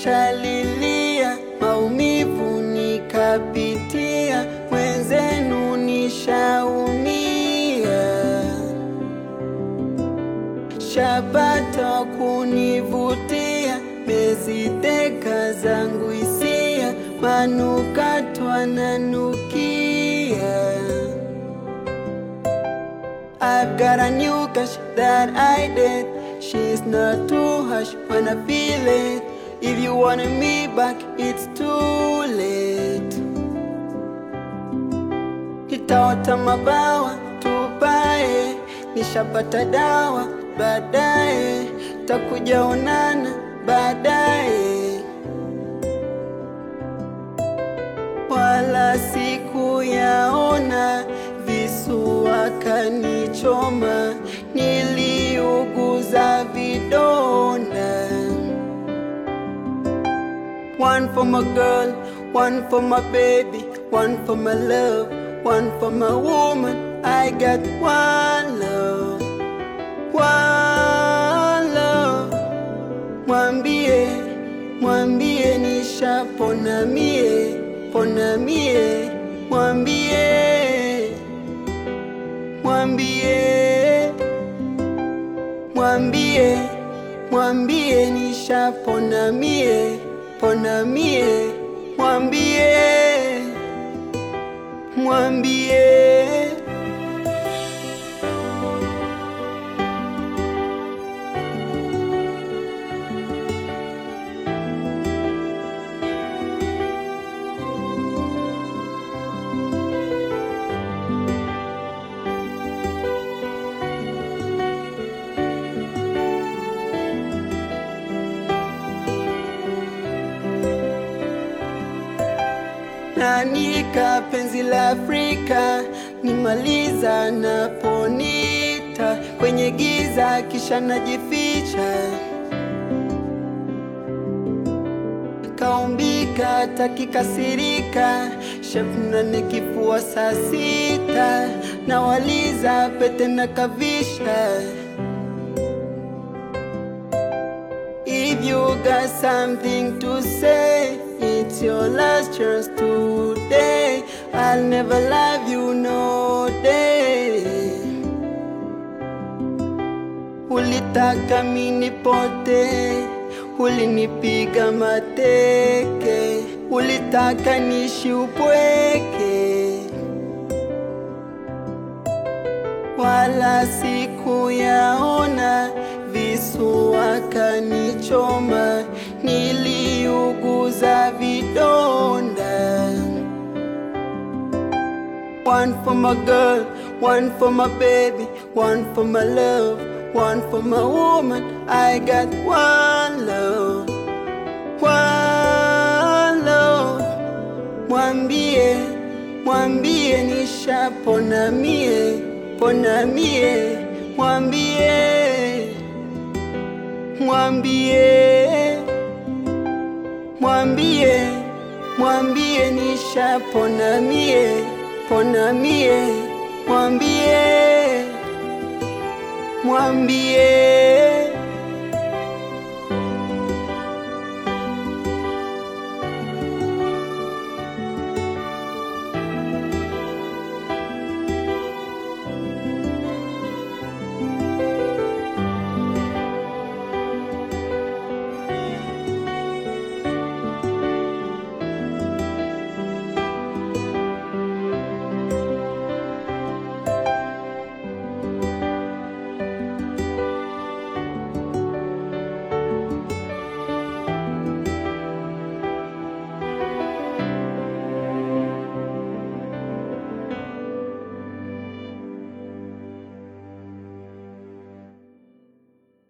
nishalilia, maumivu nikapitia, mwenzenu nishaumia, shapata kunivutia, meziteka zangu hisia, manukato ananukia. I've got a new crush that I did. She's not too harsh when I feel it. If you wanted me back, it's too late. Nitaota mabawa tupae, nishapata dawa baadaye, takuja onana baadaye. wala sikuyaona, visu wakanichoma, niliuguza vidonda. One for my girl, one for my baby, one for my love, one for my woman. I got one love, one love. Mwambie, mwambie nishapona mie, pona mie, mwambie, mwambie, mwambie, mwambie nishapona mie, pona mie, mwambie, mwambie. nanika penzi la Afrika, nimaliza naponita kwenye giza, kisha najificha kaumbika takikasirika, shefna nikifua saa sita, nawaliza pete na kavisha If you got something to say, it's your last chance today. I'll never love you no day. Ulitaka mini pote, ulinipiga mateke, ulitaka nishi upweke, wala sikuyaona visu wakanichoma, niliuguza vidonda. One for my girl, one for my baby, one for my love, one for my woman. I got one love, one love. Mwambie, mwambie nishapona mie, pona mie, mwambie, mwambie, mwambie, mwambie nishapona mie, pona mie, mwambie, mwambie.